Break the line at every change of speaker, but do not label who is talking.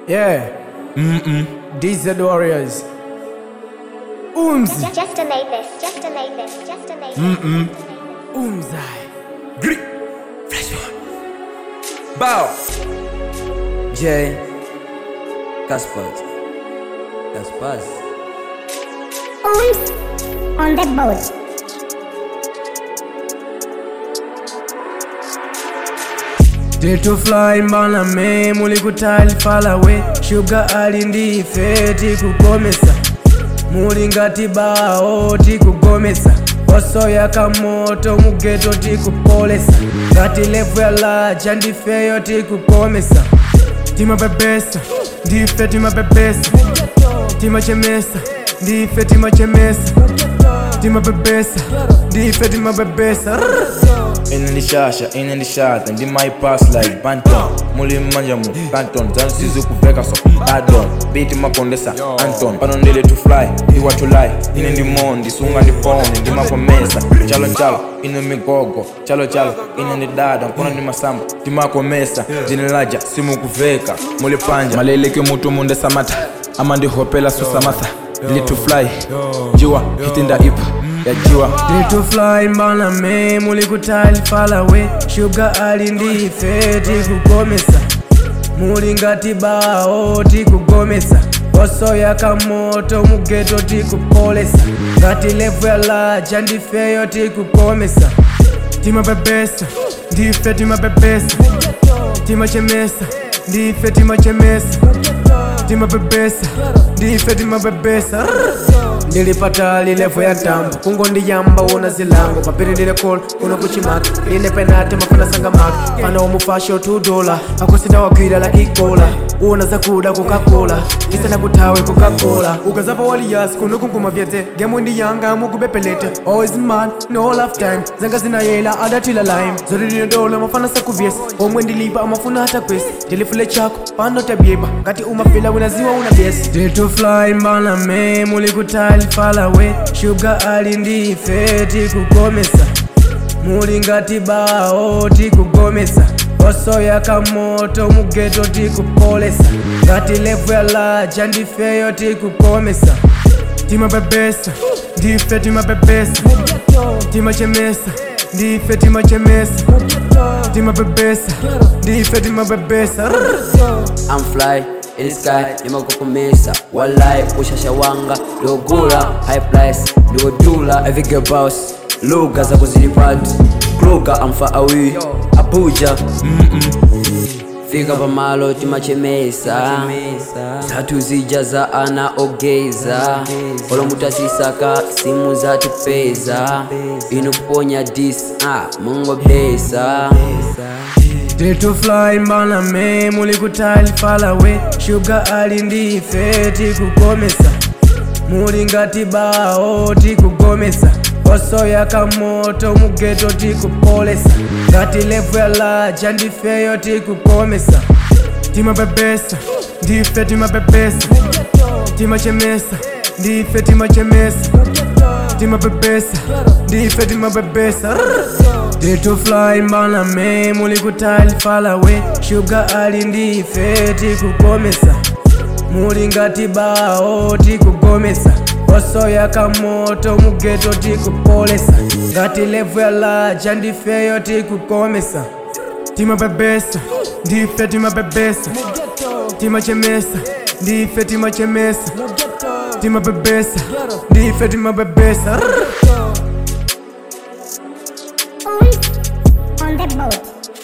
Yeah. Mm-mm. DZ Warriors. Umzi.
Just donate this. Just donate this. Just donate this. Mm-mm.
Umzai.
Grit. Fresh one. Bow.
J. Caspers. Caspers.
Ooms on the boat.
Day to fly mbana me mulikutali far away Sugar ali ndife tikugomesa muli ngati bawo tikugomesa osoya kamoto mugeto tikupolesa ngati levu ya laja ndifeyo tikugomesa timapepesa ndife timapepesa timachemesa ndife timachemesa timapepesa ndife timapepesa
ine ndishasha ine ndishata ndi my pass like banton muli mmanja mu canton zansizi kuveka so adon biti makondesa anton pano ndile to fly iwa to lie ine ndi mo ndisunga ndi phone ndimakomesa chalo chalo ine migogo chalo chalo ine ndi dada nkona ndi masamba timakomesa jine laja simukuveka muli panja maleleke mutu munde samata ama ndihopela susamatha ndili to fly jiwa hitinda ipa ya jiwa
Day to fly mbana me mulikutali far away Sugar ali ndife tikugomesa muli ngati bawo tikugomesa osoya kamoto mugeto tikupolesa ngati levu ya laja ndifeyo tikugomesa timapepesa ndife timapepesa timachemesa ndife timachemesa timapepesa ndife timapepesa ndilipatali levo ya tambo kungondiyamba una zilango mapirilile kol kuno kuchimaka line penate mafana sanga maka fana omufasho 2 dola akusita wakwila la kikola una zakuda kukakola isana kutawe kukakola ukazapa waliyasi kuno kunkuma vyete gemu ndiyanga mukubepelete always man no lifetime zanga zinayela adatila lime zorilile dola mafana sakuvyesi omwe ndilipa amafuna hata kwesi ndilifule chako pano tabyeba ngati umafila unaziwa una vyesi Day to fly mbana me mulikutali far away Sugar ali ndife tikugomesa muli ngati bawo tikugomesa osoya kamoto mugeto tikupolesa ngati levu ya laja ndifeyo tikugomesa timapepesa ndife timapepesa timachemesa ndife timachemesa timapepesa ndife timapepesa
I'm fly in the sky nimakukumisa walai ushasha wanga liogula high price liodula evige boss lugha za kuzilipati kluga amfa awi abuja fika pamalo timachemesa tatu zija za ana ogeza olomutasisaka simu za tipeza inukuponya dis ah, mungo besa
Day to fly mbana me mulikutali far away Sugar ali ndife tikugomesa muli ngati bawo tikugomesa osoya kamoto mugeto tikupolesa ngati levu ya laja ndifeyo tikugomesa timapepesa ndife timapepesa timachemesa ndife timachemesa timapepesa ndife timapepesa Day to fly mbana me mulikutali far away Sugar ali ndife tikugomesa muli ngati bawo tikugomesa osoya kamoto mugeto tikupolesa ngati levu ya laja ndifeyo tikugomesa timapepesa ndife timapepesa timachemesa ndife timachemesa timapepesa ndife timapepesa
Ooms on the boat.